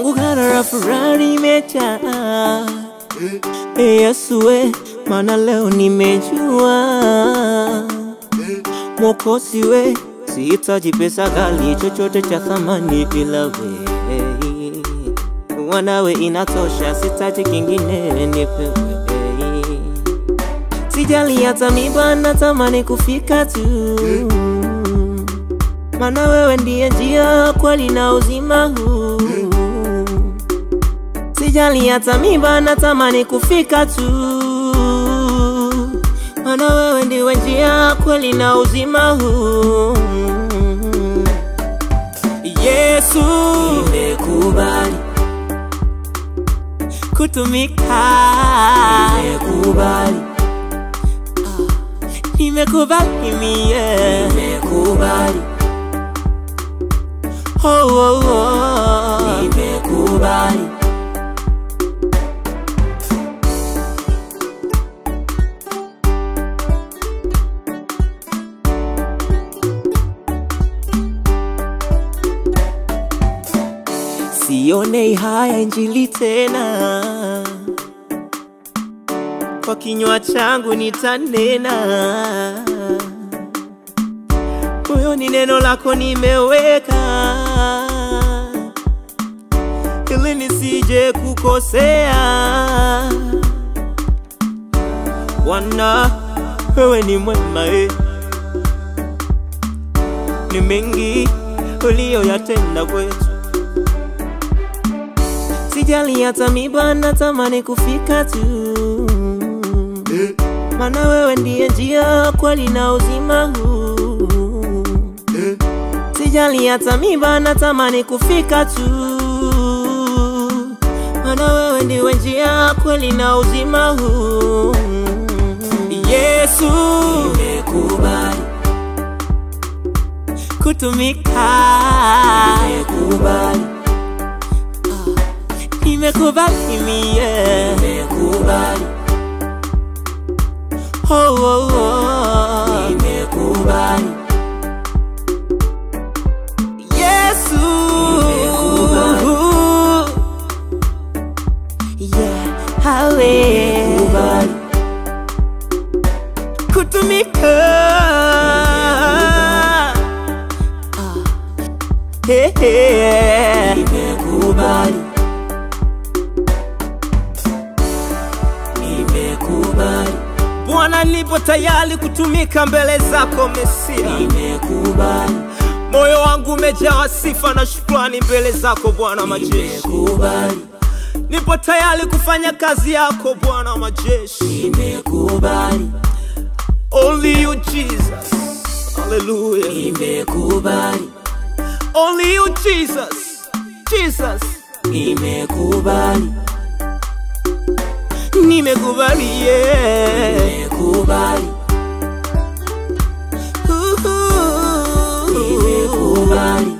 kwangu gara la furaha imejaa. Ee Yesu we, maana leo nimejua Mwokozi we, sihitaji pesa ghali, chochote cha thamani ila we. Wanawe inatosha, sitaji kingine, nipewe. Sijali hata miba, natamani kufika tu, maana wewe ndiye njia, kweli na uzima huu. Sijali hata miba, natamani kufika tu, maana wewe ndiwe njia, kweli na uzima huu. Yesu, nimekubali kutumika, nimekubali nimekubali mie, nimekubali oh, oh, oh. nimekubali Sione haya injili tena, kwa kinywa changu nitanena, moyoni neno lako nimeweka, ili nisije kukosea. Bwana, wewe ni mwema, eh. ni mengi uliyoyatenda kwetu Sijali hata miba, natamani kufika tu, maana wewe ndiye njia, kweli na uzima huu. Sijali hata miba, natamani kufika tu, maana wewe ndiwe njia, kweli na uzima huu. Yesu, nimekubali kutumika, nimekubali nimekubali mie, nimekubali oh, oh, oh. nimekubali Yesu, nimekubali yeah, hawe nimekubali kutumika ah. hey, hey. nimekubali nimekubali Bwana, nipo tayari kutumika mbele zako Mesia, nimekubali. Moyo wangu umejaa sifa na shukrani mbele zako Bwana majeshi, nimekubali. Nipo tayari kufanya kazi yako Bwana majeshi, nimekubali. Only you Jesus, hallelujah, nimekubali. Only you Jesus, Jesus, nimekubali nimekubali yeah. nimekubali nimekubali